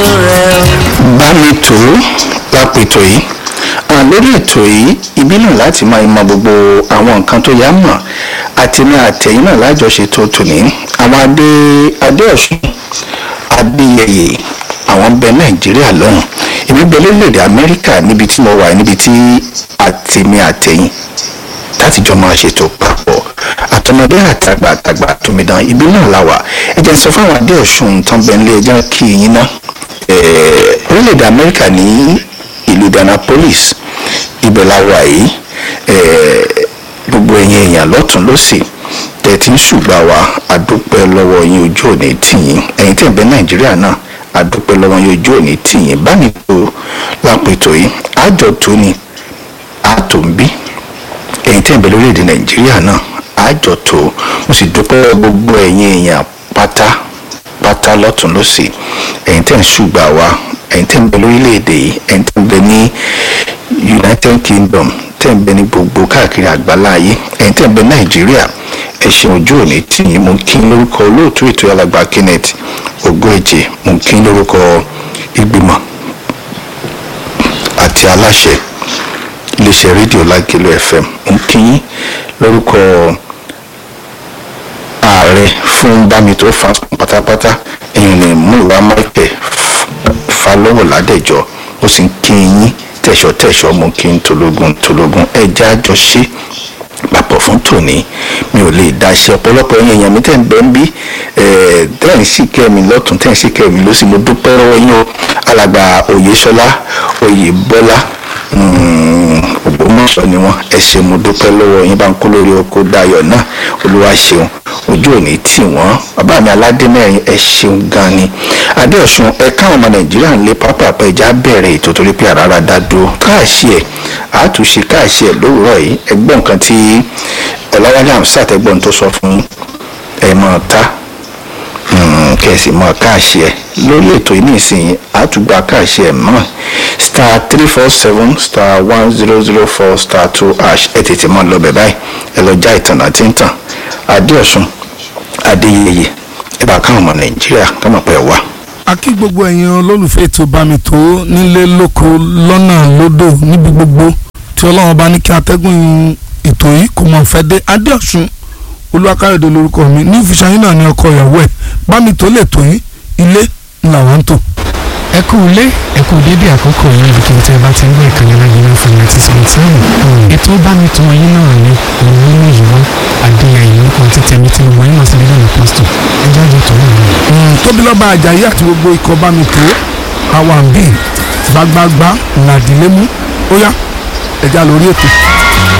rẹ̀ bá mi tó lápètò yìí Ah, lórí ètò yìí ibi náà láti máa mọ gbogbo àwọn nǹkan tó yá mọ̀ àti ní àtẹ̀yìn náà lájọṣe tó tò ní àwọn adé adé ọ̀ṣun adéyẹyẹ àwọn bẹ nàìjíríà lọ́hùn èmi bẹ lórílẹ̀‐èdè amẹ́ríkà níbi tí mo wà níbi tí àtẹ̀mí àtẹ̀yìn láti jọ máa ṣètò papọ̀ àtọmọdé àtàgbà àtàgbà àtòmídàn ibi náà la wà ẹ jẹ́ n sọ fáwọn adé ọ̀ṣun tán bẹ́ẹ̀ nílé ẹjọ́ kí yín ná Eh, orílẹ̀-èdè amẹ́ríkà ní ìlú Indianapolis ibẹ̀ la wà yìí Eh, gbogbo ẹ̀yin èèyàn lọ́tún lọ́sì tẹ̀ tí ń ṣùgbọ́n wa àdúpẹ́ lọ́wọ́ yín ojú òní tìyín ẹ̀yin tẹ̀ ń bẹ nàìjíríà náà àdúpẹ́ lọ́wọ́ yín ojú òní tìyín báyìí tó lápètò yìí àjọ tó ni àtò ń bí ẹ̀yin tẹ̀ ń bẹ lórílẹ̀‐èdè nàìjíríà náà àjọ tó mo sì dúpẹ́ gbogbo ẹ̀yin èèyàn pátá pátá lọ́tún lọ́sì ẹ̀yin tẹ̀ ń ṣùgbà wa ẹ̀yin tẹ̀ ń bẹ lórílẹ̀‐èdè yìí ẹ̀yin tẹ̀ ń bẹ ní united kingdom tẹ̀ ń bẹ ní gbogbo káàkiri àgbáláyé ẹ̀yin tẹ̀ ń bẹ nàìjíríà ẹ ṣeun ojú òní tí yín mo kí n lórúkọ olóòtú ètò alàgbà kenneth ogóèjì mo kí n lórúkọ ìgbìmọ̀ àti aláṣẹ iléeṣẹ́ rédíò lágẹ̀lú fm mo kí yín lórúkọ ààrẹ fún bámitó fásitì pátápátá ẹ̀yin ní múlùwà michael falọ́wọ̀ ládẹ́jọ́ ó sì ń kí yín tẹ̀sọ̀tẹ̀sọ̀ mo kí n tológun tológun ẹja àjọṣe papọ̀ fún tòní mi ò lè dáṣẹ́ ọ̀pọ̀lọpọ̀ ẹ̀yin èèyàn mi tẹ̀ ń bẹ́ ń bí tẹ̀ ń sì kẹ́ mi lọ́tún tẹ̀ ń sì kẹ́ mi lọ́sí mo dúpẹ́ lọ́wọ́ yín o alàgbà oyèsọlá oyèbọ́lá ògbómọ̀ṣọ́ ni wọ́n ẹ ṣé mo dúpẹ́ lọ́wọ́ yín bá ń kó lórí oko dayọ̀ náà olúwa ṣeun ojú òní tì wọ́n bàbá mi aládé mẹ́rin ẹ ṣeun gan ni adéọ̀sùn ẹ káwọn ọmọ nàìjíríà ń lé pápá ẹja bẹ̀rẹ̀ ètò torí pé àràrà dá dúró káàṣì ẹ̀ àtúnṣe káàṣì ẹ̀ lówùrọ̀ yìí ẹgbọ́n nǹkan tí ọ̀làwálé àmsàt ẹgbọ́n tó sọ fún ẹ mọ̀ ta kẹ̀sì mọ̀ káàṣì ẹ̀ lórí ètò yìí nísìnyí àtúgbà káàṣì ẹ̀ mọ̀ star three four seven star one zero zero four star two hash ẹ tètè mọ́ lọ bẹ̀ báyìí ẹ lọ já ìtàn àti ìtàn adéọ̀sùn adéyẹyẹ ẹ bá káwọn ọmọ nàìjíríà káwọn pẹ̀ wá. a kí gbogbo ẹ̀yin olólùfẹ́ ètò bámitó nílé lóko lọ́nà lódò níbi gbogbo tí ọlọ́run bá ní kí atẹ́gùn ètò yìí kò mọ̀ fẹ́ dé adéọ̀sùn olúwakáyọ̀dé lórúkọ mi ní ìfisàyín náà ní ọkọ ìyàwó ẹ̀ bámitó lè tó yín ilé ńlá wa ń tò. ẹ kú ilé ẹ kú dédé àkókò yìí ibikíbi tí ẹ bá ti ń gbọ́ ìkànnì náà yìí náà fún mi àti sèǹtìrì ètò bámitó yín náà ni òun nínú yìí wá adéyẹyẹ nǹkan tí tẹ̀mí tí mo wọ́n yín náà sí nílẹ̀ ní pásítọ̀ ẹ jáde tó náà ni. tóbilọ́ba àjàyí àti gbogbo ikọ̀ bámitó àwọn àbí gbagbagba làdílẹ́mú ó yá ẹja lórí ètò.